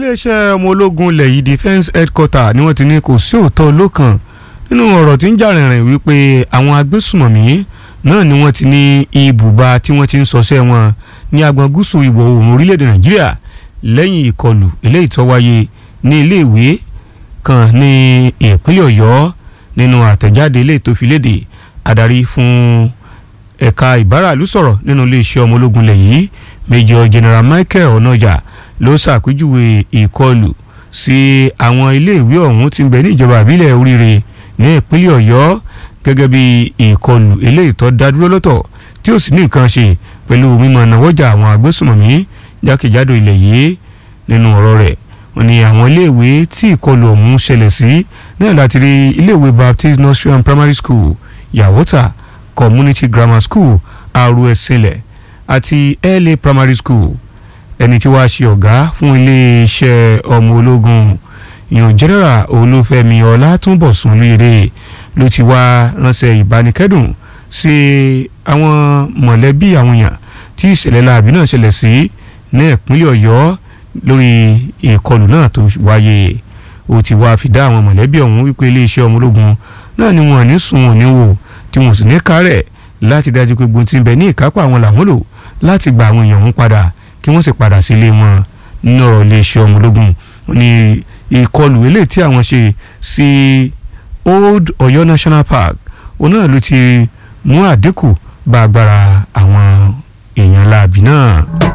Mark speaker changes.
Speaker 1: iléeṣẹ́ ọmọ ológun ilẹ̀ yìí defence headquarter ni wọ́n ti ní kò sí òótọ́ lókàn nínú ọ̀rọ̀ tí ń jà rìnrìn wípé àwọn agbésùmọ̀mí náà ni wọ́n ti ní ibùba tí wọ́n ti ń ṣọṣẹ́ wọn ní agbọn gúúsù ìwọ̀ oòrùn orílẹ̀-èdè nàìjíríà lẹ́yìn ìkọlù eléyìí tó wáyé ní iléèwé kan ní ìpínlẹ̀ ọ̀yọ́ nínú àtẹ̀jáde eléyìí tó fi léde adarí fún ẹ̀ka ìbáràlú sọ̀rọ̀ nínú iléeṣẹ́ ọmọ ológun ilẹ̀ yìí major general michael onoja ló ṣàpèjúwe ìkọlù sí àwọn iléèwé ọ̀hún tí ń bẹ ní ìjọba àbílẹ̀ oríire ní ìpínlẹ̀ ọ̀yọ́ gẹ́gẹ́ bí ìkọlù eléyìí tó dá dúró lọ́tọ̀ tí ó sì ní nǹkan ṣe pẹ̀lú mímọ náwọ́jà àwọn agbésùmọ̀mí jákèjádò ilẹ̀ yìí nínú ọ̀rọ̀ rẹ̀ wọ́n ní àwọn iléèwé tí ìkọlù ọ̀hún ṣẹlẹ̀ sí náà láti rí iléèwé baptist nursery and primary school yawota community grammar school aruẹsẹlẹ àti la primary school ẹni tí wàá ṣe ọ̀gá fún iléeṣẹ́ ọmọ ológun ìyọ̀n general olúfẹ́mi ọlátúnbọ̀sùn lóye ló ti wá ránṣẹ́ ìbánikẹ́dùn sí àwọn mọ̀lẹ́bí àwọn èèyàn tí ìṣẹ̀lẹ̀ láàbí náà ṣẹlẹ̀ sí ní ìpínlẹ̀ ọ̀yọ́ lórí ìkọlù náà tó wáyé ó ti wá fi dá àwọn mọ̀lẹ́bí ọ̀hún wípé iléeṣẹ́ ọmọ ológun náà ni wọn ní sùn wọn ní wò tí wọn sì ní kárẹ̀ láti dájú pé gbogbo tí ń bẹ ní ìkápá àwọn làwọn lò láti gba àwọn èèyàn ọ̀hún padà kí wọ́n sì padà sílé wọn nínú ọ̀rọ̀ iléeṣẹ́ ọmọ ológun ní ìkọlù eléyìí tí àwọn ṣe sí old Ọ̀yọ́ national park òun náà ló ti mú àdínkù bá agbára àwọn èèyàn láàbì náà.